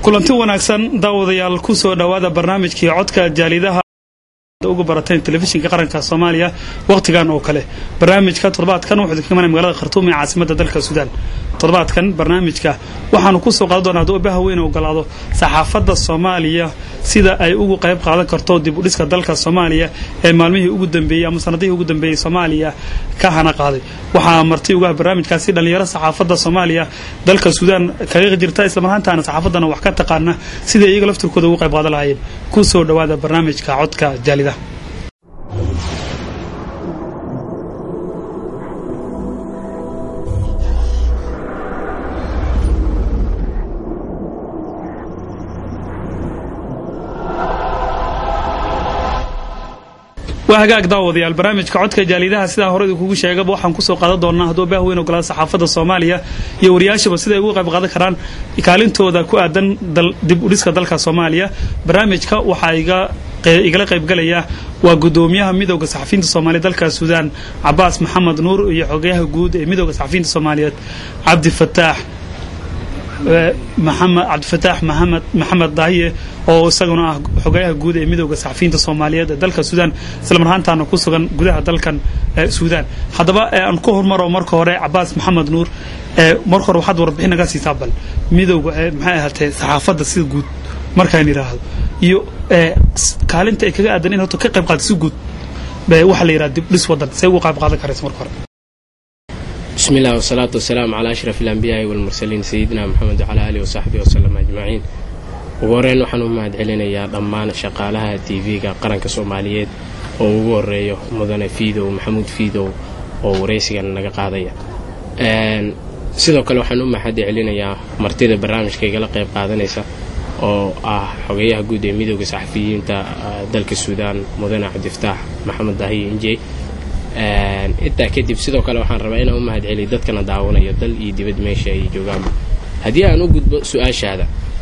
kulanti wanaagsan daawadayaal ku soo dhowaada barnaamijkii codka jaalidaha ugu barateen telefishinka qaranka soomaaliya wakhtigan oo kale barnaamijka toddobaadkan wuxuu idinka imanaya magaalada khartuum ee caasimadda dalka suudaan toddobaadkan barnaamijka waxaanu ku soo qaadan doonaa hadduu baha weyn ogolaado saxaafadda soomaaliya sida ay ugu qayb qaadan karto dib u dhiska dalka soomaaliya ee maalmihii ugu dambeeyey ama sanadihii ugu dambeeyey soomaaliya ka hana qaaday waxaa marti ugaha barnaamijkaasi dhallinyaro saxaafadda soomaaliya dalka suudaan kaga jirta islamarhaantaana saxaafaddana wax ka taqaana sidai iyaga laftirkooda ugu qayb qaadan lahaayeen ku soo dhowaada barnaamijka codka jaalida waa hagaag daawadayaal barnaamijka codka jaalidaha sidaa hore idinkugu sheegaba waxaan kusoo qaadan doonaa hadduu baah weyn ogolaada saxaafadda soomaaliya iyo wariyaashaba siday ugu qayb qaadan karaan kaalintooda ku aadan dib u dhiska dalka soomaaliya barnaamijka waxaa igala qaybgalaya waa gudoomiyaha midooda saxafiyiinta soomaaliya dalka suudaan cabaas maxamed nuur iyo xogayaha guud ee midooda saxafiyiinta soomaaliyeed cabdifataax maxamed cabdifataax maxamed maxamed daahiye oo isaguna ah xogayaha guud ee midooda saxafiyiinta soomaaliyeed ee dalka suudaan islamarhaantaana ku sugan gudaha dalkan suudaan haddaba aan ku hormaro marka hore cabaas maxamed nuur marka hore waxaad warbixin naga siisaa bal midooda maxay ahaatee saxaafadda sida guud markaan yidhaahdo iyo kaalinta ay kaga aadan in horta ka qayb qaata si guud waxaa la yidhaha dib dhis waddan say uga qayb qaadan karaysa marka hore bismi illah wasalaatu wasalaamu calaa ashraf alambiyaai walmursaliin sayidina moxamed wacalaa aalihi wasaxbihi wasalam ajmaciin ugu horreyn waxaan u mahad celinayaa dhammaan shaqaalaha t v-ga qaranka soomaaliyeed oo ugu horeeyo mudane fiidow maxamuud fiidow oo waraysigan naga qaadaya sidoo kale waxaan u mahad celinayaa martida barnaamijka igala qayb qaadanaysa oo ah xogeyaha guud ee midooda saxafiyiinta dalka suudaan mudane cabdifataax maxamed daahiye injey intaa kadib sidoo kale waxaan rabaa inaan u mahad celiyo dadkana daawanayo dal iyo dibad meesha ay joogaanba haddii aan u gudbo su-aashaada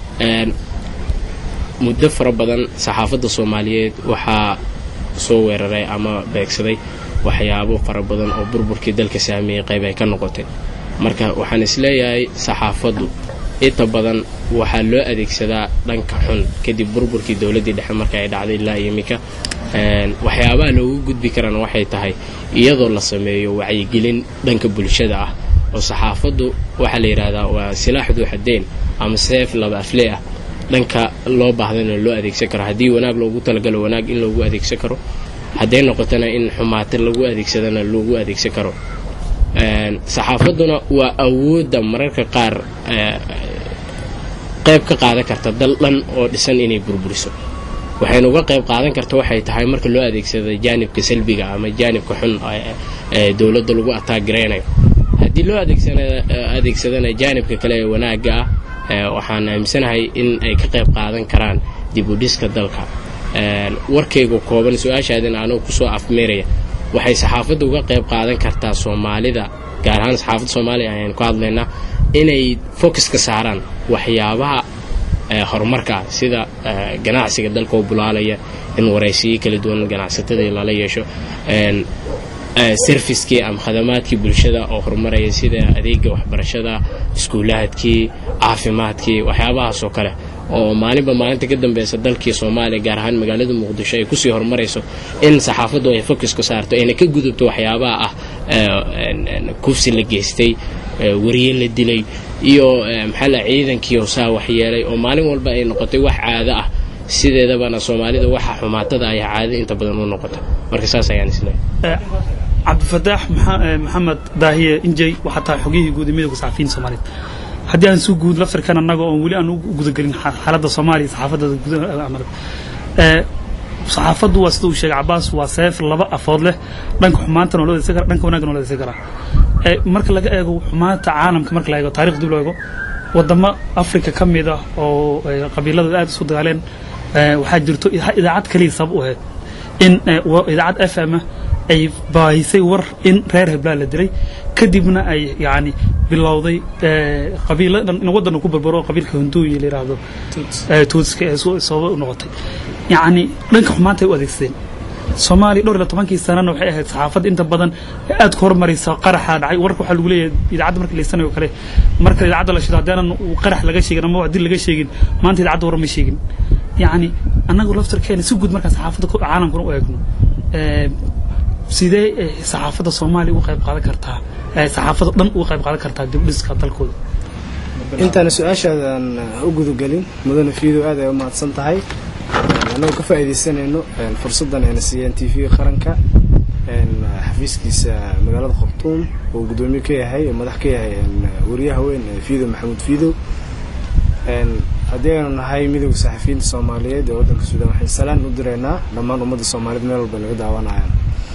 muddo fara badan saxaafadda soomaaliyeed waxaa soo weeraray ama beegsaday waxyaabo fara badan oo burburkii dalka saameeyey qayb ay ka noqotay marka waxaan isleeyahay saxaafaddu inta badan waxaa loo adeegsadaa dhanka xun kadib burburkii dowladdii dhexe marka ay dhacday ilaa iminka waxyaabaha loogu gudbi karana waxay tahay iyadoo la sameeyo wacyigelin dhanka bulshada ah oo saxaafaddu waxaa la yidhaahdaa waa silaax duuxadeen ama seef laba aflee ah dhanka loo baahdana loo adeegsan karo haddii wanaag loogu talagalo wanaag in loogu adeegsan karo hadday noqotona in xumaata lagu adeegsadana loogu adeegsan karo saxaafadduna waa awoodda mararka qaar qayb ka qaadan karta dal dhan oo dhisan inay burburiso waxaynu uga qayb qaadan karta waxay tahay marka loo adeegsada jaanibka salbiga ama jaanibka xun ee dowladda lagu ataagareynayo haddii loo adeegsadana jaanibka kale ee wanaagga ah waxaan aaminsanahay in ay ka qayb qaadan karaan dib u dhiska dalka warkayga kooban su-aashaadina anugu kusoo afmeeraya waxay saxaafadda uga qayb qaadan kartaa soomaalida gaar ahaan saxaafadda soomaaliya ayaan ku hadlaynaa inay focus ka saaraan waxyaabaha horumarka ah sida ganacsiga dalka oo bulaalaya in waraysiyo kala duwan ganacsatadii lala yeesho serviskii ama khadamaadkii bulshada oo horumaraya sida adeega waxbarashada iskuulaadkii caafimaadkii waxyaabahaasoo kale oo maalinba maalinta ka dambeysa dalkii soomaaliya gaar ahaan magaalada muqdisho ay kusii horumarayso in saxaafaddu ay focus ka saarto ayna ka gudubto waxyaabaha ah kufsi la geystay wariye la dilay iyo maxaa la ciidankii saa waxyeelay oo maalin walba ay noqotay wax caado ah sideedabana soomaalida waxa xumaatada ayaa caado inta badan u noqota marka saas ayaan isleeyahay cabdifataax maxamed daahiye injey waxaa tahay xogiyihii guud ee midooda saxafiyiinta soomaaliyeed haddii aan suu guud laftirkan annaga oon weli aan u gudagelin xaaladda soomaaliya saxaafadda saxaafaddu waa sida uu sheegay cabaas waa seef laba afood leh dhanka xumaantana waa loo adeegsan kara dhanka wanaagana waa loo adeegsan karaa marka laga eego xumaanta caalamka marka la eego taarikh dib loo eego wadamo africa ka mid ah oo qabiiladu aad isu dagaaleen waxaa jirto idaacad kaliya sabab u ahayd in idaacad f m ay baahisay war in reer heblaan la dilay kadibna ay yani bilowday qabiilo dhan in waddanka ku barbaro qabiilka hunduuyi la yidhaahdo tuutska ee sababa u noqotay yacni dhanka xumaanta ay u adeegsadeen soomaaliya dhowr iyo tobankii sanana waxay ahayd saxaafadda inta badan aad ku horumaraysa qaraxa dhacay warka waxaa lagu leeyahay idaacadda marka laysanayo kale marka idaacadda la shido haddaanan qarax laga sheegin ama dil laga sheegin maanta idaacadda war ma sheegin yacni annagu laftarkeena si guud markaan saxaafadda caalamkuna u eegno sidee saxaafadda soomaaliya uga qayb qaadan kartaa saxaafadda dhan uga qayb qaadan kartaa dibdhiska dalkooda intaana su-aashaadan u gudagelin mudane fiidow aad ay u mahadsan tahay annagoo ka faa'iidaysanayno fursaddan ayna siiyeen t v qaranka xafiiskiisa magaalada khartuum oo guddoomiye ka yahay madax ka yahay wariyaha weyn fiidow maxamuud fiidow haddii aynu nahay midowda saxafiyiinta soomaaliyeed ee waddanka suudaan waxaan salaan u diraynaa dhammaan ummadda soomaaliyeed meel walba laga daawanayaan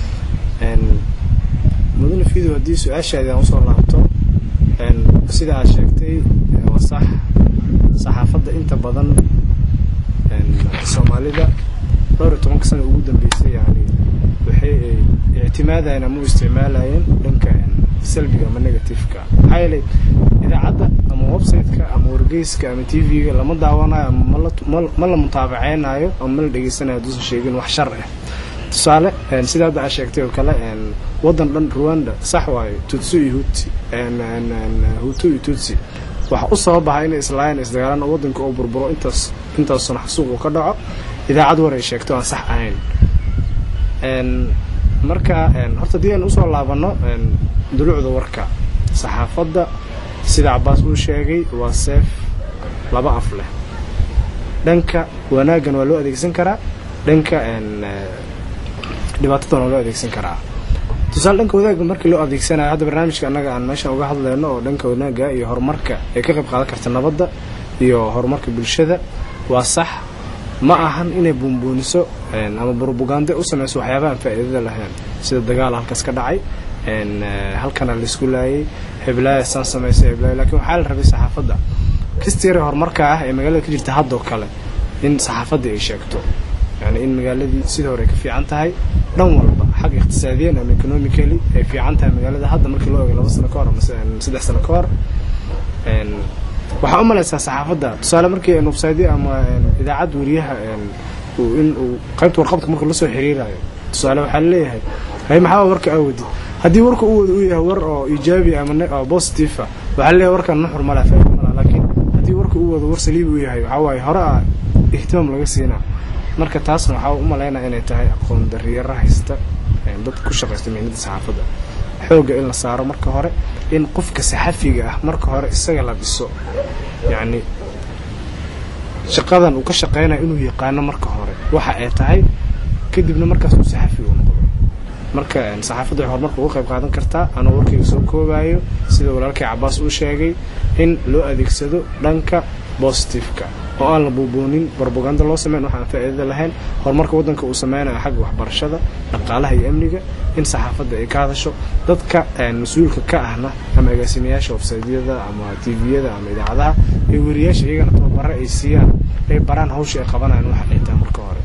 mudane fiidow haddii su-aashaadi aan usoo laabto sida aad sheegtay waa sax saxaafadda inta badan soomaalida dhowr iyo tobanka sana ugu dambeysay yani waxay ictimaadayeen ama u isticmaalayeen dhanka salbiga ama negativeka maxaa yeelay idaacadda ama website-ka ama wargeyska ama t v-ga lama daawanayo ama ma la mutaabaceynayo ama ma la dhegeysanayo hadduusan sheegin wax shar ah tusaale sida hadda aad sheegtay oo kale waddan dhan ruanda sax waayo tutsi iyo huti hutu iyo tutsi waxa u sababaha inay islaayeen isdagaalaan oo waddanka oo burburo intaas intaasuna xasuuq uu ka dhaco idaacad war ay sheegto aan sax ahayn marka horta haddii aynu usoo laabanno dulucda warka saxaafadda sida cabaas uu sheegay waa seef laba af leh dhanka wanaaggan waa loo adeegsan karaa dhanka dhibaatadan waa loo adeegsan karaa tusaale dhanka wanaagga markii loo adeegsanayo hadda barnaamijka annaga aan meeshan uga hadlayno oo dhanka wanaagga iyo horumarka ay ka qayb qaadan karta nabadda iyo horumarka bulshada waa sax ma ahan inay buunbuuniso ama brobagande u samayso waxyaabaha aan faa'iidada lahayn sida dagaal halkaas ka dhacay halkana laisku laayay heblaaya saan samaysay heblaaya lakiin waxaa la rabay saxaafadda kastiire horumarka ah ee magaalada ka jirta haddoo kale in saxaafaddii ay sheegto yani in magaaladii sidii hore ay ka fiican tahay dhan walba xag iqtisaadiyan ama economically ay fiican tahay magaalada hadda markii loo eego laba sano ka hor ama saddex sano ka hor waxaa u malaysaa saxaafadda tusaale markii website ama idaacad wariyaha in uu qaybta warqabka marka lasoo xiriirayo tusaale waxaa laleeyahay hay maxaa warka aawadi haddii warka u wada uu yahay war oo iijaabi ama positive ah waxaa laleeyahay warkan nuxur mala faa'iido mala laakiin haddii warka uu wado war saliibi uu yahay waxaa waaye hore ah ihtimaam laga siinaa marka taasna waxaa u malaynaa inay tahay aqoon dariyaro haysta dadka ku shaqaysta mihnada saxaafadda xoogga in la saaro marka hore in qofka saxafiga ah marka hore isaga la dhiso yacni shaqadan uu ka shaqaynayo inuu yaqaano marka hore waxa ay tahay kadibna markaas uu saxafiga u noqdo marka saxaafadda waxay horumarka uga qayb qaadan kartaa anoo warkayga soo koobayo sida walaalkay cabaas uu sheegay in loo adeegsado dhanka positiveka oo aan la buubuunin brobaganda loo sameyn waxaan faa'iidada lahayn horumarka waddanka uu sameynayo xagga waxbarashada dhaqaalaha iyo amniga in saxaafadda ay ka hadasho dadka mas-uulka ka ahna ama agaasimayaasha websaydyada ama tviyada ama idaacadaha ee weriyaasha iyagana tababaro ay siiyaan ay baraan hawsha ay qabanayaan waxa ay tahay marka hore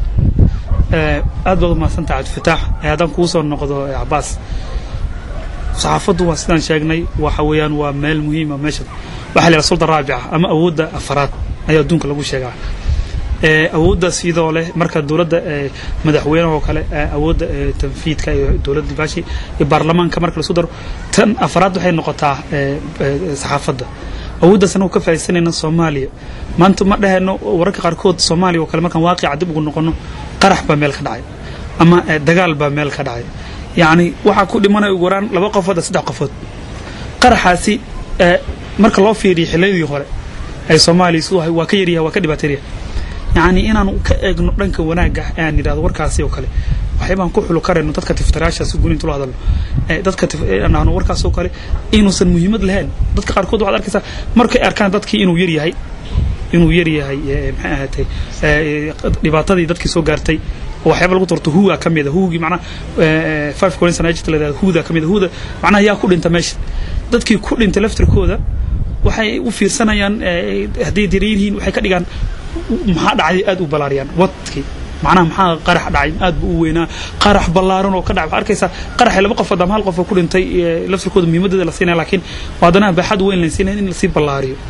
aad baad umahadsantaha cabdifataax haddaan kuu soo noqdo cabaas saxaafaddu waa sidaan sheegnay waxa weeyaan waa meel muhiima meesha waxaa la yidhaha sulda raabica ama awoodda afaraad ayaa adduunka lagu sheegaa awoodda sidoo leh marka dowladda madaxweynaha oo kale awoodda tanfiidka iyo dowladda baashi iyo baarlamaanka marka laisku daro tan afaraad waxay noqotaa saxaafadda awooddaas anagu ka faa'iidsanayna soomaaliya maanta ma dhahayno wararka qaarkood soomaaliya oo kale markaan waaqica dib ugu noqono qarax baa meel ka dhacay ama dagaal baa meel ka dhacay yacni waxaa ku dhimanaya ugu waraan laba qofood saddex qofood qaraxaasi marka loo fiiriyo xilladii hore ay soomaaliya siduu ahay waa ka yaryahay waa ka dhibaateeryahay yacni inaanu ka eegno dhanka wanaagga aan yidhahdo warkaasi oo kale waxyaabaan ku xulu karayno dadka tiftaraashaasi guni intu la hadalno dadka nahno warkaas oo kale inuusan muhiimad lahayn dadka qaarkood waxaad arkaysaa markay arkaan dadkii inuu yar yahay inuu yar yahay maxay ahaatay dhibaatadii dadkii soo gaartay oo waxyaaba lagu dorto huwa ka mida huwgii macnaha five collins and agent la yidhahdo huwda ka mida huwda macnaha yaa ku dhinta meesha dadkii ku dhintay laftirkooda waxay u fiirsanayaan hadday daran yihiin waxay ka dhigaan maxaa dhacday aad u balaariyaan wadkii macnaha maxaa qarax dhacay aad buu u weynaa qarax ballaaran oo ka dhacay waxaa arkaysaa qaraxay laba qofood ama hal qof oo ku dhintay laftirkooda muhiimadeeda la siinaya laakiin haddana baaxad weyn la siinaya in lasii ballaariyo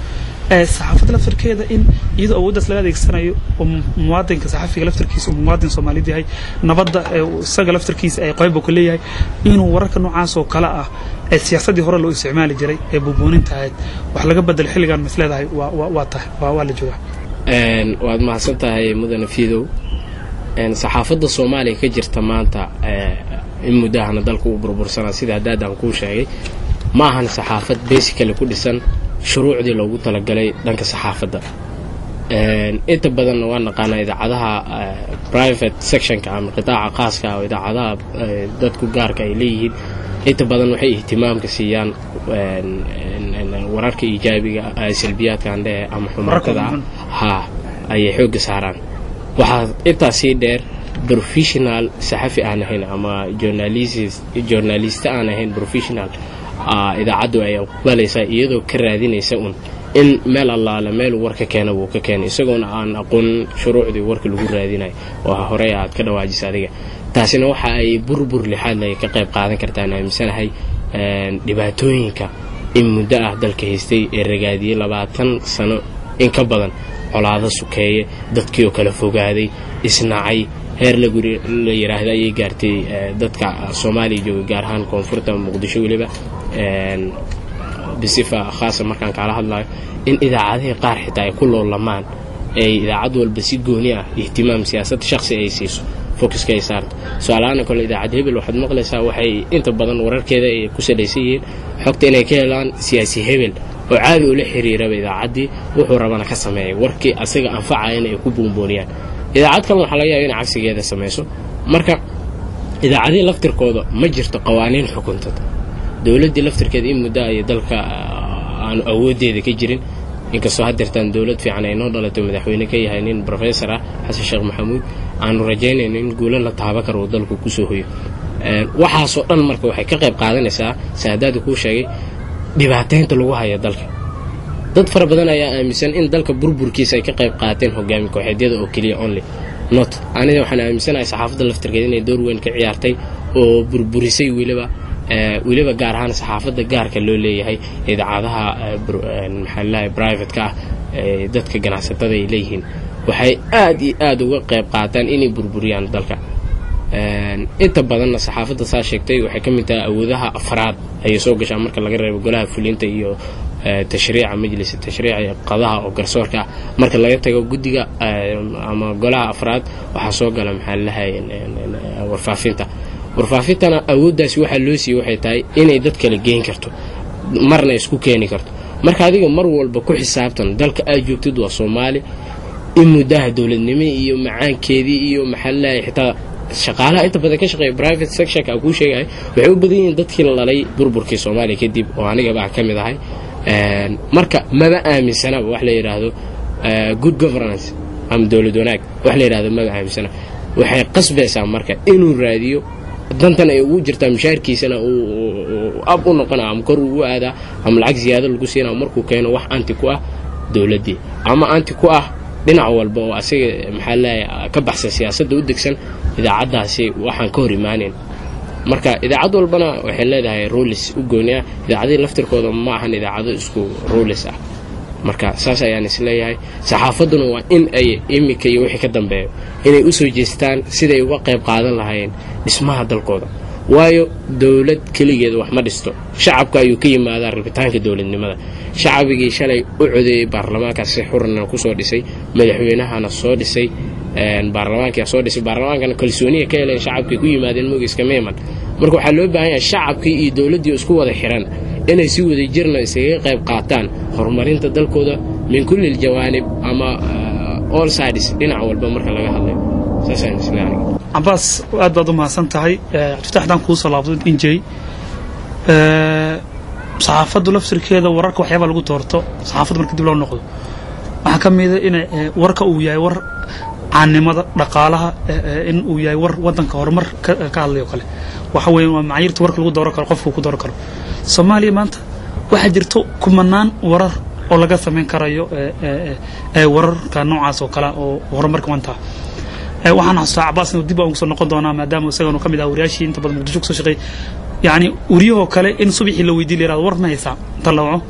saxaafadda laftirkeeda in iyadoo awooddaas laga adeegsanayo oo muwaadinka saxafiga laftirkiisa uu muwaadin soomaaliyed yahay nabadda isaga laftirkiisa ay qayb ku leeyahay inuu wararka noocaas oo kale ah ee siyaasaddii hore loo isticmaali jiray ee buubuuninta ahayd wax laga bedel xilligan mis leedahay waa tahay waa la joogaa waad mahadsan tahay mudane fiidow saxaafadda soomaaliya ka jirta maanta in muddahana dalka uu burbursanaa sida haddaadaan kuu sheegay ma ahan saxaafad basically ku dhisan shuruucdii loogu talagalay dhanka saxaafadda inta badanna waa naqaanaa idaacadaha private sectionka ama qitaaca khaaska oo idaacadaha dadku gaarka ay leeyihiin inta badan waxay ihtimaamka siiyaan wararka iijaabiga salbiyaadka andhehe ama xumaantada ha ayay xoogga saaraan waxaa intaa sii dheer professional saxafi aan ahayn ama journaliste aan ahayn professional idaacaddu ay aqbalaysaa iyadoo ka raadinaysa un in meel allaale meeluu warka keena wuu ka keenay isagoona aan aqoonin shuruucdii warka lagu raadinayo oo horey aad ka dhawaajisa adiga taasina waxa ay burbur lixaad lay ka qayb qaadan kartaan aaminsanahay dhibaatooyinka in muddo ah dalka haystay ee ragaadiyey labaatan sano in ka badan colaado sukeeye dadkii oo kala fogaaday isnacay heer la yidhaahda ayay gaartay dadka soomaaliya jooga gaar ahaan koonfurta muqdisho weliba bisifa khaasa markaan kaala hadlayo in idaacadihii qaar xitaa ay ku loolamaan ay idaacad walba si gooni ah ihtimaam siyaasad shakhsi ay siiso focuska ay saarto su-aalahaana kole idaacad hebel waxaad maqlaysaa waxay inta badan wararkeeda ay ku salaysan yihiin xogta inay ka helaan siyaasi hebel oo caadi ula xiriiraba idaacaddii wuxuu rabana ka sameeyay warkii asaga anfacayana ay ku buunbuuniyaan idaacad kalena waxaa laga yaaba inay cagsigeeda samayso marka idaacadihii laftirkooda ma jirto qawaaniin xukuntad dowladdii laftirkeeda in muddo ay dalka aanu awooddeeda ka jirin inkastoo haddeertaan dowlad fiican ay noo dhalato madaxweyne ka yahay nin brofessor ah xasan sheekh maxamuud aanu rajaynayno in guulo la taaba karo uu dalku kusoo hoyo waxaasoo dhan marka waxay ka qayb qaadanaysaa saadaada kuu sheegay dhibaataynta lagu haya dalka dad fara badan ayaa aaminsan in dalka burburkiisa ay ka qayb qaateen hogaami kooxeedyada oo keliya only not aniga waxaan aaminsanahay saxaafadda laftirkeeda inay door weyn ka ciyaartay oo burburisay weliba weliba gaar ahaan saxaafadda gaarka loo leeyahay idaacadaha maxaalaha brivatka ah ee dadka ganacsatada ay leeyihiin waxay aad iyo aad uga qayb qaataan inay burburiyaan dalka inta badanna saxaafadda saa sheegtay waxay ka mid tahay awoodaha afraad ayay soo gashaa marka laga reebo golaha fulinta iyo tashriica majlisa tashriica iyo qadaha oo garsoorka ah marka laga tago guddiga ama golaha afraad waxaa soo gala maxaa lalahay warfaafinta warfaafintana awooddaasi waxaa loo siiyey waxay tahay inay dad kala geen karto marna isku keeni karto marka adiga mar walba ku xisaabtan dalka aad joogtid waa soomaali in muddaha dowladnimo iyo macaankeedii iyo maxaa lalahay xitaa shaqaalaha inta badan ka shaqeeya private sectionka aan kuu sheegahay waxay u badan yihiin dadkii la dhalay burburkii soomaaliya kadib oo anigaba aan ka mid ahay marka maba aaminsanaba wax la yidhaahdo good governance ama dowlad wanaag wax la yidhahdo maba aaminsana waxay qasbaysaa marka inuu raadiyo dantan ay ugu jirtaa mishaarkiisana uu ab u noqona ama kor ugu aadaa ama lacag ziyaado lagu siina markuu keeno wax anti ku ah dowladdii ama anti ku ah dhinac walba oo asaga maxaa leeyahay ka baxsan siyaasadda u degsan idaacaddaasi waxaan ka hor imaanayn marka idaacad walbana waxay leedahay ruulis u gooni ah idaacadihii laftirkooda ma ahan idaacado isku ruulis ah marka saas ayaan isleeyahay saxaafadduna waa in ay imika iyo wixii ka dambeeyo inay u soo jeestaan siday uga qayb qaadan lahaayeen dhismaha dalkooda waayo dowlad keligeeda wax ma dhisto shacabka ayuu ka yimaadaa rabitaanka dowladnimada shacbigii shalay u codeeyey baarlamaankaas si xurana kusoo dhisay madaxweynahana soo dhisay baarlamaankia soo dhisay baarlamaankana kalsooniya ka heleen shacabkay ku yimaadeen mogiska meeman marka waxaa loo baahan yahay shacabkii iyo dowladdii isku wada xiran inay si wada jirna isaga qayb qaataan horumarinta dalkooda min kulli ljawaanib ama all sides dhinac walba marka laga hadlayo saasaan isleeyahay cabaas aad baad u mahadsan tahay cabdifatax haddaan kuu soo laabto injay saxaafaddu laftirkeeda wararka waxyaaba lagu doorto saxaafadda marka dib loo noqdo waxaa ka mida in warka uu yahay war caannimada dhaqaalaha in uu yahay war waddanka horumar ka hadlayo kale waxa weeye waa macayiirta warka lagu dooran karo qofku ku dooran karo soomaaliya maanta waxaa jirto kumanaan warar oo laga samayn karayo wararka noocaas oo kale oo horumarka wantaa waxaan xasuustaa cabaas inuu dib aan ugu soo noqon doonaa maadaama isaganu ka mid ah wariyaashii inta badan muqdisho kusoo shaqeey yacni wariyahoo kale in subaxii la weydiin la yirahdo war ma haysaa inta la waco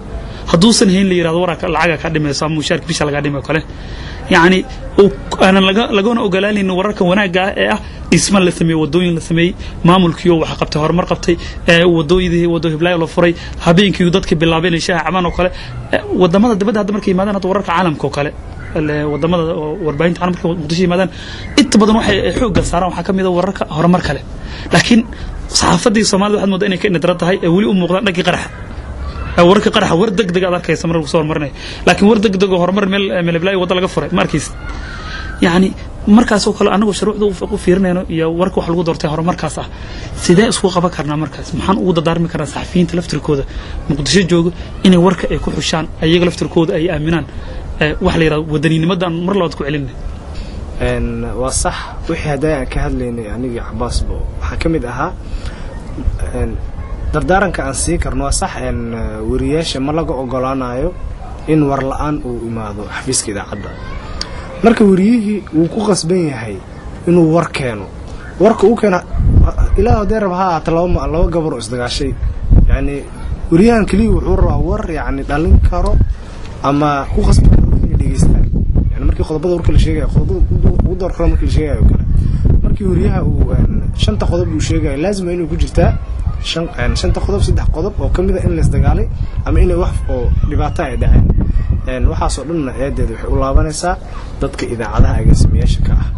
hadduusan hayn la yirahdo wararka lacaga ka dhimayso ama mushaarka bisha laga dhimay kale yacni aanan lagana ogolaanaynin wararka wanaagga ah ee ah dhisma la sameeyey wadooyin la sameeyey maamulkiioo wax qabtay horumar qabtay wadooyadii wado hiblaayo la furay habeenkii dadkii bilaabay inay shaaha cabaan oo kale wadamada dibadda hadda markay yimaadaan hadda wararka caalamka oo kale wadamada warbaahinta caalamka markay muqdisho yimaadaan inta badan waxay xoogga saaraan waxaa ka mid a wararka horumar kale laakiin saxaafadii soomaalida waxaad moodaa inay ka indhadara tahay ee weli u muuqdaan dhankii qaraxa wararka qaraxa war deg deg aad arkaysa mar lagu soo horumarinaya laakiin war deg deg oo horumar meel meelblaayo wadda laga furay ma arkaysa yacni markaasoo kale anagoo shuruucda u fiirinayno iyo warka wax lagu doortay horumarkaas ah sidee isku qaban karnaa markaas maxaan ugu dadaarmi karnaa saxafiyiinta laftirkooda muqdisho jooga inay warka ay ku xushaan ayaga laftirkooda ay aaminaan waxa la yidhahdo wadaniinimadan mar labaad ku celinay waa sax wixii hadday aan ka hadlaynay anigii cabaasbo waxaa ka mid ahaa dardaaranka aan sii karno waa sax wariyaasha ma laga ogolaanayo in war la-aan uu imaado xafiiska idaacadda marka wariyihii wuu ku qasban yahay inuu war keeno warka uu keeno ilaa hadee raba ha ahaata laba laba gabaroo isdagaashay yacni wariyahan keliya wuxuu rabaa war yacni dhalin karo ama ku qasbi karo inay dhegeystaan yani markii qodobada warka la sheegayo qodobada ugu door karo markii la sheegayo oo kale markii wariyaha uu shanta qodob uu sheegayo laazima inay ku jirtaa shanta qodob saddex qodob oo ka mid a in laisdagaalay ama inay wax oo dhibaato ay dhaceen waxaasoo dhanna eedeeda waxay u laabanaysaa dadka idaacadaha agaasimayaasha ka ah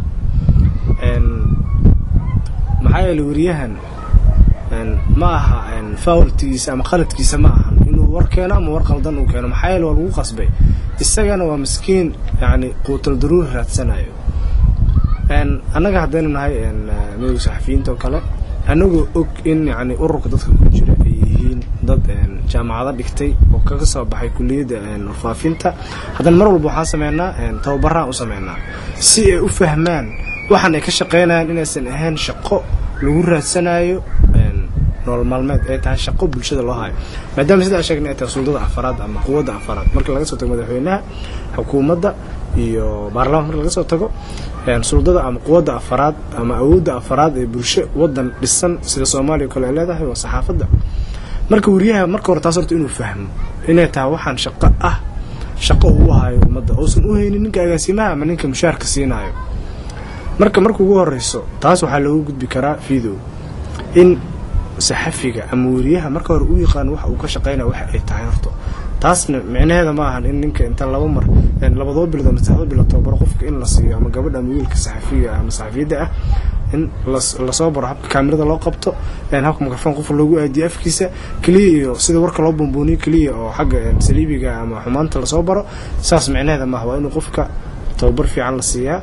maxaa yeele wariyahan ma aha faawltigiisa ama qaladkiisa ma ahan inuu war keeno ama war qaldan uu keeno maxaa yeele waa lagu qasbay isagana waa miskiin yani quutal daruuri raadsanayo annaga haddaynu nahay midowga saxafiyiinta oo kale anagoo og in yani ururka dadka ku jira ay yihiin dad jaamacado dhigtay oo kaga soo baxay kuliyadda warfaafinta haddana mar walba waxaan sameynaa tababaraan u sameynaa si ay u fahmaan waxaan ay ka shaqaynayaan inaysan ahayn shaqo lagu raadsanayo nolol maalmeed ay tahay shaqo bulshada loo hayo maadaama sidaa sheegnay ay tahay suldada afaraad ama quwadda afaraad marka laga soo tago madaxweynaha xukuumadda iyo baarlamanka marka laga soo tago suldada ama quwadda afaraad ama awoodda afaraad ee bulsho wadan dhisan sida soomaaliya o kale ay leedahay waa saxaafadda marka wariyaha marka hore taas horta inuu fahmo inay tahay waxaan shaqo ah shaqo uu hayo ummadda uusan u haynin ninka agaasimaha ama ninka mushaarka siinayo marka marka ugu horeyso taas waxaa loogu gudbi karaa video in saxafiga ama wariyaha marka hore u yaqaan waxa uu ka shaqeynaya waxa ay tahay horto taasna micnaheeda ma ahan in ninka inta laba mar labadoo bilood ama saddexdo bilood tababaro qofka in la siiyo ama gabadha ama wiilka saxafiga ama saxafiyadda ah in lasoo baro habka kaamirada loo qabto habka mikrofon qofka loogu aadiyo afkiisa keliya iyo sida warka loo bumbuuniyo keliya oo xagga saliibiga ama xumaanta lasoo baro saas micnaheeda maaha waa inuu qofka tababar fiican la siiyaa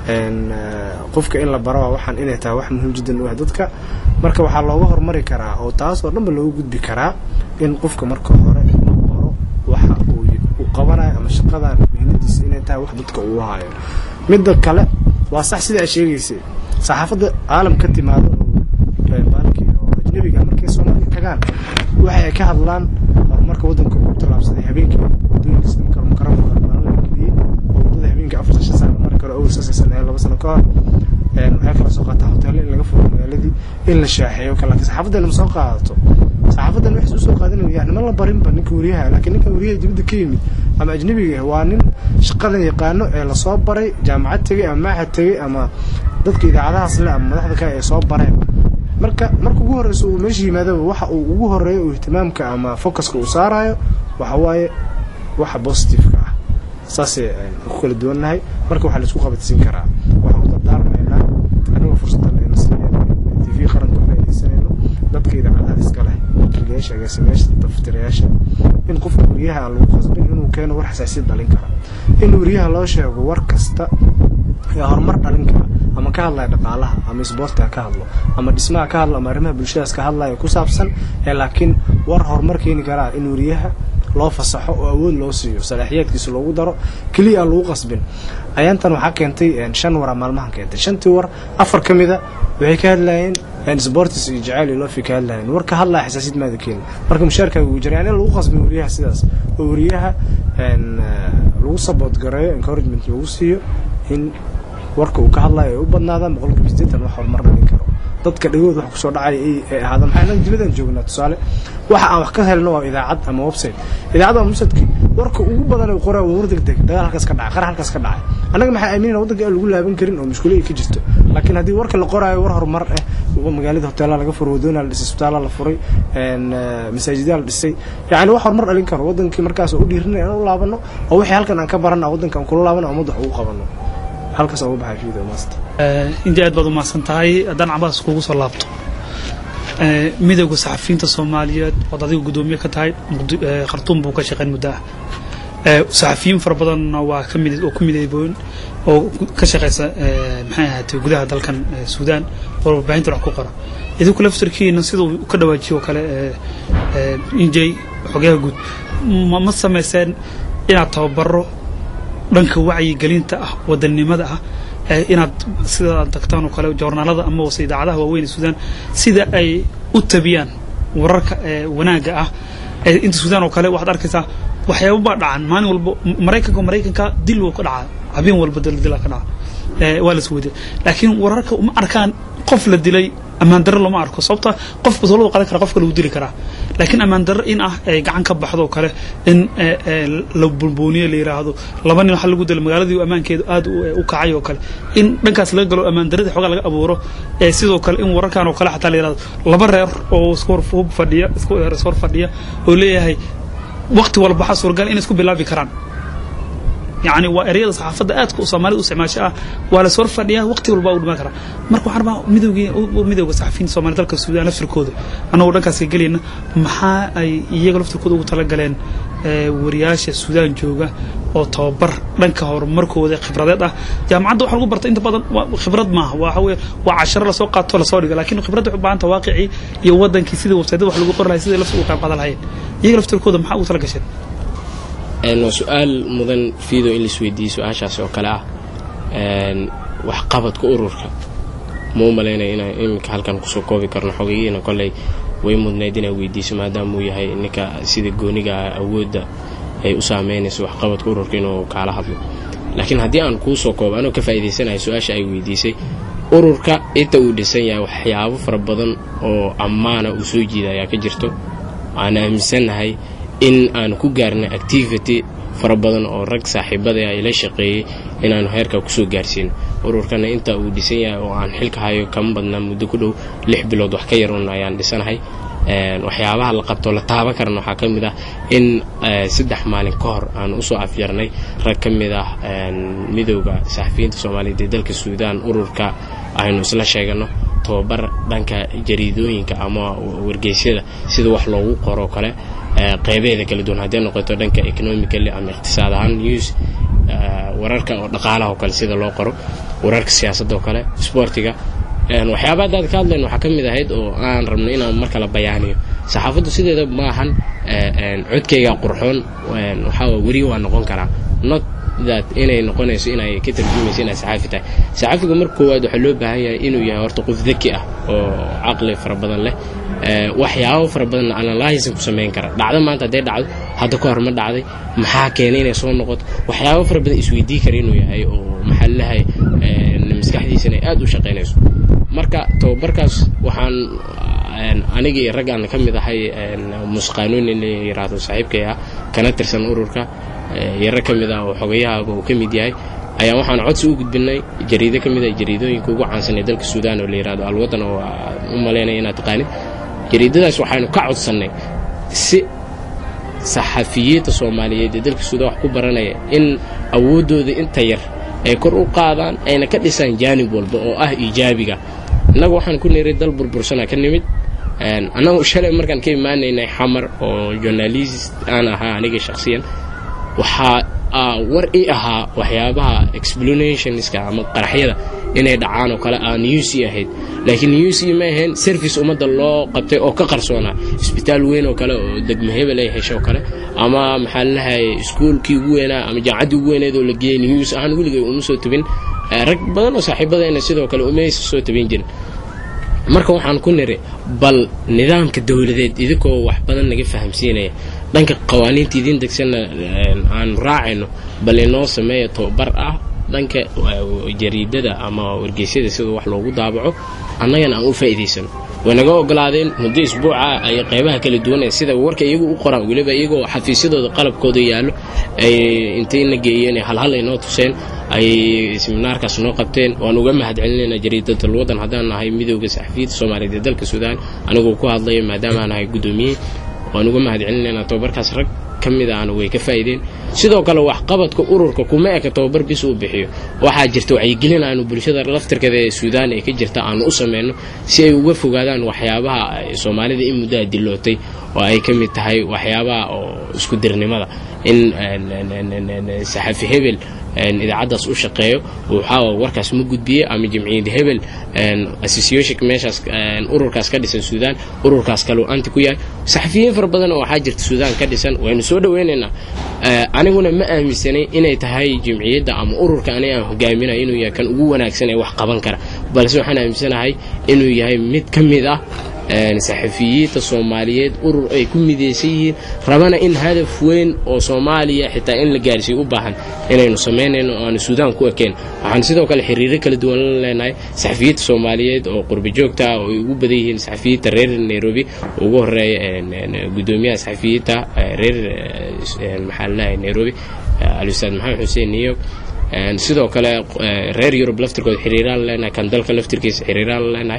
qofka in la baro waa waxaan inay tahay wax muhiim jiddan u ah dadka marka waxaa looga hormari karaa oo taas oo dhanba looga gudbi karaa in qofka marka hore la baro waxa uu qabanayo ama shaqadan mihnadiisa inay tahay wax dadka uu hayo midda kale waa sax sida ay sheegaysay saxaafadda caalam ka timaado baalkii oo ajnabiga markay soomaaliya tagaan waxay ka hadlaan horumarka waddanka uu tallaabsaday habeenkii wadooyinkiisa marka mukaramka geliyey oo waddada habeenkii afartan shan sano mar kale owl sasaysan ee laba sano ka hor waxay kala soo qaataa hoteelo in laga furo magaaladii in la shaaxeeyo kale laakiin saxaafaddan ma soo qaadato saxaafaddan waxay usoo qaadanaya yani ma la barinba ninka wariyaha laakiin ninka wariyaha dibadda ka yimid ama ajnabiga waa nin shaqadan yaqaano ee lasoo baray jaamacad tegey ama maaxad tegey ama dadka idaacadahaas le ama madaxda kale ay soo bareen marka marka ugu horreysa uu meesha yimaadaba waxa uu ugu horeeyo uu ihtimaamka ama focuska uu saarayo waxa waaye waxa positiveka ah saasay ku kala duwannahay marka waxaa laisku qabatsin karaa waxaan u dardaarmaynaa anigoo fursaddan ayna siiyeen t v qaranka faaidaysanayno dadka idaacadaha iska leh wakiilayaasha agaasimayaasha daftirayaasha in qofka wariyaha aan lagu qasbin inuu keeno war xasaasiyad dhalin kara in wariyaha loo sheego war kasta ee horumar dhalin kara ama ka hadlaya dhaqaalaha ama isboortiga ka hadlo ama dhismaha ka hadlo ama arrimaha bulshadaas ka hadlaya ku saabsan ee laakiin war horumar keeni karaa in wariyaha loo fasaxo oo awood loo siiyo salaaxiyaadkiisa loogu daro keliya aan lagu qasbin ayaantan waxaa keentay shan wara maalmahan keentay shantii war afar ka mida waxay ka hadlayeen sportis iyo jacayl iyo lofi ka hadlayeen war ka hadlaya xasaasiyad maada keeni marka mushaarkaaga ugu jira yani in lagu qasbin wariyaha sidaas oo wariyaha lagu saboot gareeyo encouragement lagu siiyo in warka uu ka hadlayo ay u badnaadaan boqolkiiba sideetan wax horumar dhalin karo dadka dhagooda wax kusoo dhacay ay ay ahaada maxaa anaga dibadaan joognaa tusaale waxa aan wax ka helno waa idaacad ama website idaacadda waa websiteki warka ugu badan ee qoraa waa war degdeg dagaal halkaas ka dhacay qara halkaas ka dhacay annaga maxaa aaminayna waddanka aan lagu laaban karin oo mushkilo ay ka jirto laakiin haddii warka la qoraayo war horumar ah magaalada hoteelaa laga furay wadoona la dhisay isbitaala la furay masaajidaa la dhisay yacni wax horumar dhalin karo wadankii markaas oo u dhiirinaya inaan u laabano oo wixii halkan aan ka barana waddanka aan kula laabano ummadda wax ugu qabano halkaas ugu baxay fiido maasta intii aad baad u mahadsan tahay haddaan cabaas kugu soo laabto midowga saxafiyiinta soomaaliyeed ood adiga guddoomiye ka tahay khartuum buu ka shaqeyn muddo ah saxafiyiin fara badanna waa ka mid oo ku midayboon oo ka shaqeysa maxay ahaatay gudaha dalkan suudaan oo warbaahinta wax ku qora idinku laftarkiina siduu ka dhawaajiyo kale injay xogayaha guud ma samayseen inaad tababaro dhanka wacyigelinta ah wadannimada ah inaad sida aad tagtaan oo kale joornaalada ama wase idaacadaha waaweyn ee suudaan sida ay u tabiyaan wararka wanaagga ah inta suudaan oo kale waxaad arkaysaa waxyaaba baa dhacan maalin walba maraykanka maraykanka dil wuu ka dhacaa habeen walba dildila ka dhaca waa la isweydiya laakiin wararka uma arkaan qof la dilay ammaan darro lama arko sababta qof basoladu qadan kara qofka lagu dili karaa laakiin ammaan darro in ah ay gacan ka baxdo oo kale in la bulbooniyo la yiraahdo laba nin waxa lagu dila magaaladii ammaankeedu aad u kacay oo kale in dhankaas laga galo ammaan darradii xoogaa laga abuuro sidoo kale in wararkan oo kale xataa la yirahdo laba reer oo isku hor fadhiya isku hor fadhiya oo leeyahay waqti walba waxaa suuragal in isku bilaabi karaan يعني وأريد صحافة آت كوسامالي وسماشة ولا صور فنيا وقت والبا ودما كرا marka waxaan rabaa midowgii midowga saxafiyiinta Soomaaliya dalka Suudaan laftirkooda anagoo dhankaas ka galeyna maxaa ay iyaga laftirkooda ugu tala galeen wariyaasha Suudaan jooga oo tababar dhanka horumarkooda khibradeed ah jaamacadda waxa lagu bartay inta badan khibrad maaha waxa weeye waa casharo la soo qaato la soo dhigo laakiin khibradda waxay u baahan tahay waaqici iyo wadankii sidii website-da wax lagu qori lahaa sidii laftirkooda qayb qaadan lahayn iyaga laftirkooda maxaa ugu tala gasheen waa su-aal mudan fiido in laisweydiiyey su-aashaasi oo kale ah waxqabadka ururka ma u malaynaya inaan iminka halkan kusoo koobi karno xogeyihiina kolley way mudnayd inaa weydiiso maadaama uu yahay ninka sida gooniga awoodda ay u saameynayso waxqabadka ururka inuu kaala hadlo laakiin haddii aan kuu soo koobo anoo ka faa'iidaysanayo su-aasha ay weydiisay ururka inta uu dhisan yahay waxyaabo fara badan oo ammaana uu soo jiida ayaa ka jirto aan aaminsannahay in aan ku gaarnay activity fara badan oo rag saaxiibada ay la shaqeeyey inaanu heerka kusoo gaarsiino ururkana inta uu dhisan yahay oo aan xilka hayo kama badnaa muddo ku dhow lix bilood wax ka yarun ayaan dhisanahay waxyaabaha la qabto la taaban karana waxaa ka mid ah in saddex maalin ka hor aan usoo afjarnay rag ka mid ah midowda saxafiyiinta soomaaliyeed ee dalka suudaan ururka aynu isla sheegano tababar dhanka jariidooyinka ama wargeysyada sida wax loogu qoroo kale qeybeeda kala duwan haddii noqoto dhanka economically ama iqtisaad ahaan news wararka oo dhaqaalaha oo kale sida loo qoro wararka siyaasadda oo kale sportiga waxyaaba haddaad ka hadlayn waxaa ka mid ahayd oo aan rabno inaan mar kale bayaaniyo saxaafaddu sideeda maahan codkayga qurxoon waxaa weri waa noqon karaa not that inay noqonayso inay ka tarjumayso inaad saxaafi tahay saxaafiga marka koowaad waxaa loo baahan yahay inuu yahay horta qof daki ah oo caqli fara badan leh waxyaabo fara badan analysis ku samayn kara dhacdo maanta hadday dhacdo hadda ka hor ma dhacday maxaa keenay inay soo noqoto waxyaabo fara badan isweydii kara inuu yahay oo maxaa lahay maskaxdiisana aad u shaqaynayso marka tababarkaas waxaan aniga iyo rag aan ka mid ahay musqaanuun in la yiraahdo saaxiibkay ah kana tirsan ururka iyo rag ka mid ah oo xogayahaaba uu ka mid yahay ayaa waxaan codsi u gudbinay jariido ka mid ah jariidooyinka ugu caansan ee dalka suudaan oo la yirahdo alwadan oo u malaynaya inaad taqaanid jariidadaas waxaynu ka codsannay si saxafiyiinta soomaaliyeed ee dalka suudaan wax ku baranaya in awooddooda inta yar ay kor u qaadaan ayna ka dhisaan jaanib walba oo ah iijaabiga innagu waxaan ku niray dal burbursana ka nimid annagu shalay markaan ka imaanaynay xamar oo journalist aan ahaa aniga shakhsiyan waxaa war i ahaa waxyaabaha explanationska ama qaraxyada inay dhacaan oo kale aan uc ahayd laakiin uc ma ahayn service ummadda loo qabtay oo ka qarsoonaa isbitaal weyn oo kale oo degmo hebel ay hesho kale ama maxaa lalahay iskuolkii ugu weynaa ama jaamacaddii ugu weyneed oo la geeyey news ahaan weligay uma soo tabin rag badan oo saaxiibadayna sidoo kale umaysa soo tabin jirin marka waxaan ku niri bal nidaamka dowladeed idinkoo wax badan naga fahamsiinaya dhanka qawaaniinta idiin degsanna aanu raacayno bal inoo sameeya tababar ah dhanka jariidada ama wargeysyada sida wax loogu daabaco annagana aan u faa'iidaysano way naga ogolaadeen muddo isbuuca ay qaybaha kala duwan ee sida warka iyagu u qoraan weliba iyagoo xafiisyadooda qalabkooda yaallo ay intayna geeyeen halhal ay noo tuseen ay seminaarkaas noo qabteen waan uga mahad celinayna jariidatal waddan haddaan nahay midooda saxafiyiinta soomaaliyeed ee dalka suudaan anigoo ku hadlaya maadaama aan nahay guddoomiye waan uga mahad celinaynaa tababarkaas rag ka mid ahna way ka faa'iideen sidoo kale waxqabadka ururka kuma eka tababar bis uu bixiyo waxaa jirta wacyigelin aanu bulshada laftirkeeda ee suudaan ee ka jirta aanu u samayno si ay uga fogaadaan waxyaabaha soomaalida in muddaha dilootay oo ay ka mid tahay waxyaabaha oo isku dirnimada in saxafi hebel idaacaddaas u shaqeeyo waxaa warkaas ma gudbiye ama jamciyad hebel association meeshaas ururkaas ka dhisan suudaan ururkaas kaleu anti ku yahay saxafiyiin fara badan oo waxaa jirta suudaan ka dhisan waynu soo dhaweynaynaa aniguna ma aaminsanay inay tahay jamciyadda ama ururka aniga aan hogaaminayo inuu yahay kan ugu wanaagsan ee wax qaban kara balse waxaan aaminsanahay inuu yahay mid ka mid ah saxafiyiinta soomaaliyeed urur ay ku midaysan yihiin rabana in hadaf weyn oo soomaaliya xitaa in la gaarsiiyo u baahan inaynu samaynayno o aanu suudaan ku ekeen waxaan sidoo kale xiriiro kala duwan la leenahay saxafiyiinta soomaaliyeed oo qurbi joogta ah oo ay ugu badan yihiin saxafiyiinta reer nairobi ugu horeeya gudoomiyaha saxafiyiinta reer maxaa laleeyahay nairobi alustaad maxamed xuseen new york sidoo kale reer yurub laftirkooda xiriiraan la leenahay kan dalka laftirkiisa xiriiraan la leenahay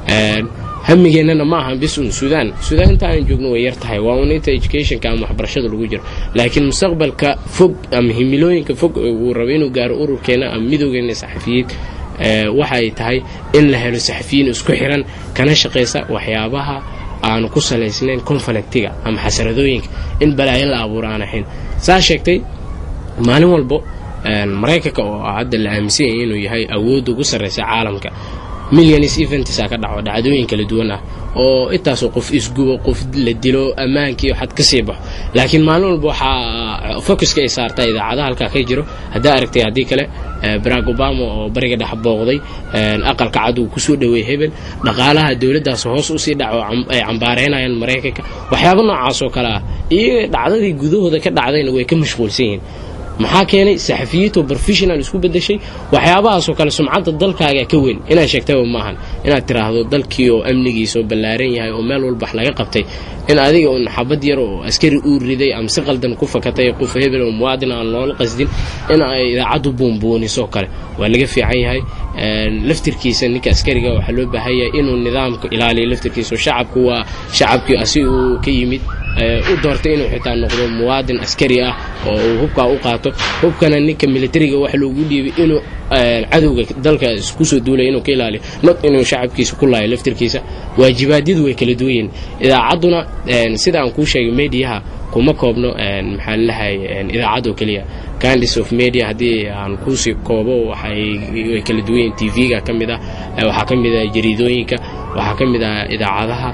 hamigeennana ma ahan bis un suudaan suudaan inta aan joogno way yar tahay waa un inta educationka ama waxbarashada lagu jiro laakiin mustaqbalka fog ama himilooyinka fog uu rabo inuu gaaro ururkeena ama midoogeena saxafiyiin waxa ay tahay in la helo saxafiyiin isku xiran kana shaqaysa waxyaabaha aanu ku salaysnayn conflictiga ama xasaradooyinka in balaayo la abuuro aan ahayn saa sheegtay maalin walbo maraykanka oo hadda la aaminsan yahay inuu yahay awoodda ugu sarraysa caalamka milyanis eventsa ka dhaco dhacdooyin kala duwan ah oo intaasoo qof isgubo qof la dilo ammaankii xad ka sii baxo laakiin maalin walba waxaa focuska ay saartaa idaacadaha halkaa ka jiro haddaa aragtay haddii kale barack obama oo bariga dhex booqday aqalka cad uu kusoo dhoweey hebel dhaqaalaha dowladdaas hoos usii dhaco ay cambaareynayaan maraykanka waxyaaba noocaas oo kale ah iyo dhacdadii gudahooda ka dhacdayna way ka mashquulsan yihiin maxaa keenay saxafiyiinto professional isku bedeshay waxyaabahaasoo kale sumcadda dalkaaga ka weyn inaad sheegtaba maahan inaad tiraahdo dalkii oo amnigiisa oo ballaaran yahay oo meel walbax laga qabtay in adiga un xabad yar oo askari uu riday ama si qaldan ku fakatay qof hebel oo muwaadin aan loola qasdin in ay idaacaddu buunbuunisoo kale waa laga fiican yahay laftirkiisa ninka askariga waxaa loo baahan yahay inuu nidaamka ilaaliyo laftirkiisa shacabku waa shacabkii asi uu ka yimid u doortay inuu xitaa noqdo muwaadin askari ah oo uu hubkaa u qaato hubkana ninka militariga wax loogu dhiibay inuu cadowga dalka kusoo duulay inuu ka ilaaliyo not inuu shacabkiisa ku laayo laftirkiisa waajibaadyadu way kala duwan yihiin idaacadduna sida aan kuu sheegay mediaha kuma koobno maxaa lalahay idaacad oo keliya candice of media haddii aan kuusii koobo waxay kala duwan yihiin t v-ga ka mid ah waxaa ka mid ah jariidooyinka waxaa ka mid ah idaacadaha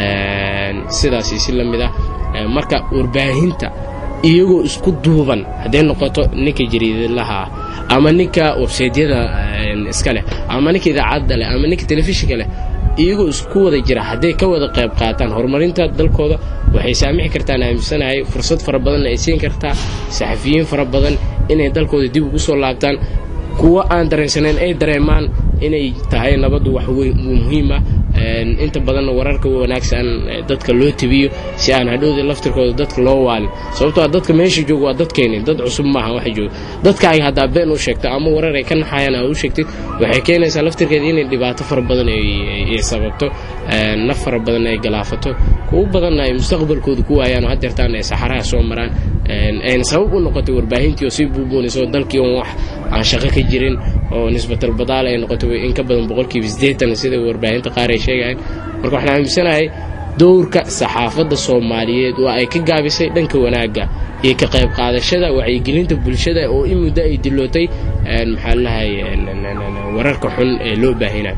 sidaasi si la mid ah marka warbaahinta iyagoo isku duuban hadday noqoto ninka jariidalaha ah ama ninka websaydyada iska leh ama ninka idaacadda leh ama ninka telefishinka leh iyagoo isku wada jira hadday ka wada qayb qaataan horumarinta dalkooda waxay saamixi kartaan aaminsanahay fursad fara badanna ay siin kartaa saxafiyiin fara badan inay dalkooda dib ugu soo laabtaan kuwo aan dareensanayn ay dareemaan inay tahay nabaddu wax muhiim ah inta badanna wararka wanaagsan dadka loo tabiyo si aan hadhowda laftirkooda dadka loo waalin sababtoo a dadka meesha jooga waa dadkeeni dad cusub maaha waxa jooga dadkaaga haddaa been u sheegto ama warar ay ka naxayaan aa u sheegtid waxay keenaysaa laftirkeeda inay dhibaato fara badan ay sababto naf fara badan ay galaafato kuwo badanna ay mustaqbalkooda ku waayaan oo hadeertaan ay saxaraha soo maraan ayna sabab u noqotay warbaahintii oo sii buubuunayso dalkii oon wax aan shaqo ka jirin oo nisbatal badaal ay noqotay in ka badan boqolkiiba siddeetan sida warbaahinta qaar ay sheegayaan marka waxaan aaminsanahay dowrka saxaafadda soomaaliyeed waa ay ka gaabisay dhanka wanaagga iyo ka qayb qaadashada wacyigelinta bulshada oo in muddo ay dilootay maxaa lalahay wararka xun ee loo baahinayo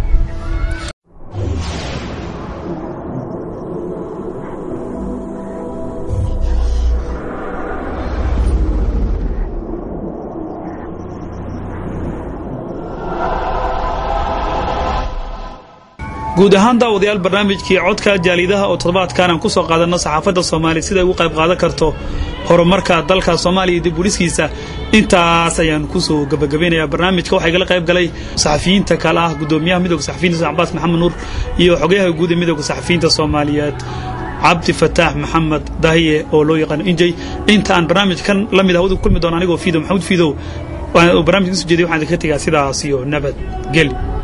guud ahaan daawadayaal barnaamijkii codka jaalidaha oo toddobaadkan aan ku soo qaadanno saxaafadda soomaaliya siday ugu qayb qaadan karto horumarka dalka soomaaliya iyo dib uliskiisa intaas ayaan kusoo gabagabaynayaa barnaamijka waxaa igala qayb galay saxafiyiinta kale ah gudoomiyaha midooda saxafiyiinta cabaas maxamed nuur iyo xogayaha guud ee midooda saxafiyiinta soomaaliyeed cabdi fataax maxamed dahiye oo loo yaqaano injay inta aan barnaamijkan la mid ah wadu kulmi doona anigoo fiido maxamuud fiidow barnaamijka kasoo jeediy waxaan idinka tegaa sidaas iyo nabad geli